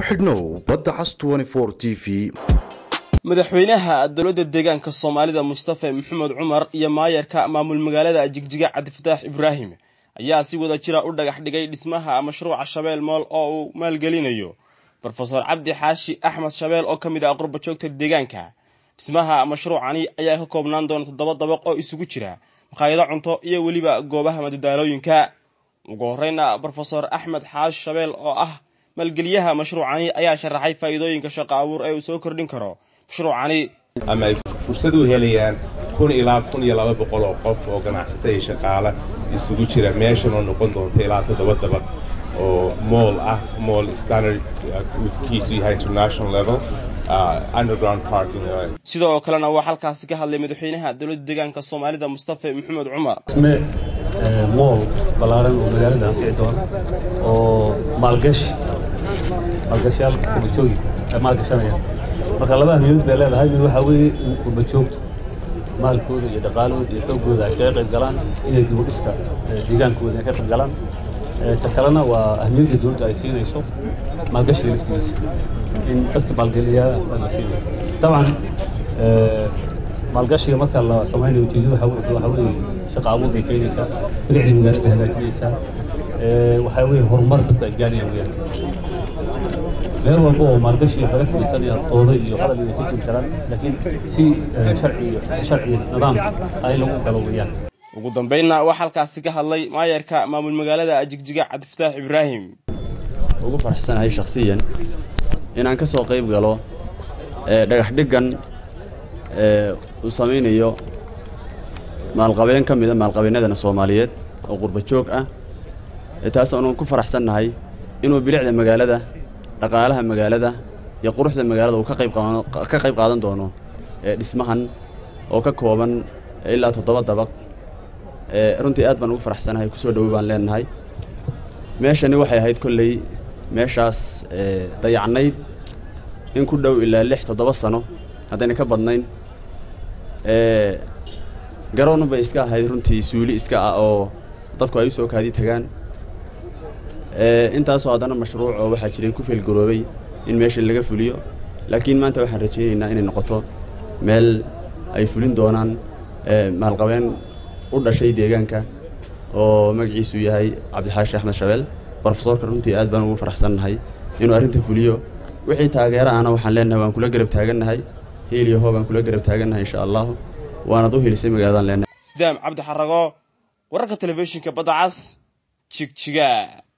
ku xidhnow badda cas t v madaxweynaha dowladda deegaanka soomaalida mustafe maxamed cumar iyo maayarka maamul magaalada jigjiga cabdifataax ibraahim ayaa si wada jira u dhagax dhigay dhismaha mashruuca shabeel mool oo uu maalgelinayo rofeor cabdi xaashi axmed shabeel oo ka mid ah qurba joogta deegaanka dhismaha mashruucani ayaa ka koobnaan doona toddoba dabaq oo isugu jira makhaayado cunto iyo weliba goobaha madadaalooyinka ugu horeyna rofeor axmed xaashi shabeel oo ah maalgeliyaha mashruucani ayaa sharaxay faa'iidooyinka shaqo abuur ee uu soo kordhin karo mashruucani ama ay fursad u helayaan kun ilaa kun iyo laba boqol oo qof oo ganacsata iyo shaqaale isugu jira meeshan oo noqon doonta ilaa toddoba dabaq oo mool ah mool standard kiisu yahay international level underground parking sidoo kalena waa halkaasi ka hadlay madaxweynaha dowladda deegaanka soomaalida mustafe maxamed cumar isme mool ballaaran oo magaalada anfici doona oo maalgashi maalgashayaal qurbajoogi ay maalgashanayaan marka laba ahmiyood bay leedahay mid waxaa weeye in qurbajoogtu maalkooda iyo dhaqaalahooda iyo xoogooda ay kaga qayb galaan inay dib u dhiska deegaankooda ay ka qayb galaan ta kalena waa ahmiyadda dowladda ay siinayso maalgashiga laftigiisa in dadka maalgeliyaa la siinayo dabcan maalgashiga marka la samaynayo ujeedadu waxaa weeye shaqa abuur bay keenaysaa bilicdii magaalada hagaajinaysaa waxaa weeye horumar dadka ay gaarayaan weyaan meel walba oo maalgashi laga samaysanaya dooda iyo hadal inay ka jiri karaan laakiin si sharci sharci nidaam ay lagu galo weyaan ugu dambeynna waxaa halkaasi ka hadlay maayarka maamul magaalada jigjiga cabdifataax ibraahim ugu faraxsanahay shakhsiyan inaan ka soo qayb galo dhagax dhiggan uu samaynayo maalqabeen ka mida maalqabeennadana soomaaliyeed oo qurba joog ah taas aanu ku faraxsannahay inuu bilicda magaalada dhaqaalaha magaalada iyo quruxda magaalada uu ka qayb qaadan doono dhismahan oo ka kooban ilaa toddoba dabaq runtii aad baan ugu faraxsanahay kusoo dhowoy baan leenahay meeshani waxay ahayd kolley meeshaas dayacnayd in ku dhow ilaa lix toddoba sano haddayna ka badnayn garoon bay iska ahayd runtii suuli iska ah oo dadku ay u soo kaadi tagaan intaasoo haddana mashruuc oo waxaa jiray ku feelgaroobay in meesha laga fuliyo laakiin maanta waxaan rajaynaynaa inay noqoto meel ay fulin doonaan maalqabeen u dhashay deegaanka oo magaciisu yahay cabdixaashi axmed shabeel rofesoorka runtii aad baan ugu faraxsannahay inuu arrinta fuliyo wixii taageera ahna waxaan leenahay waan kula garab taagannahay hiiliyo hoo baan kula garab taagannahay insha allahu waanad u helisay magaaladaan leenahay sidaam cabdi xarago wararka telefishinka badda cas jigjiga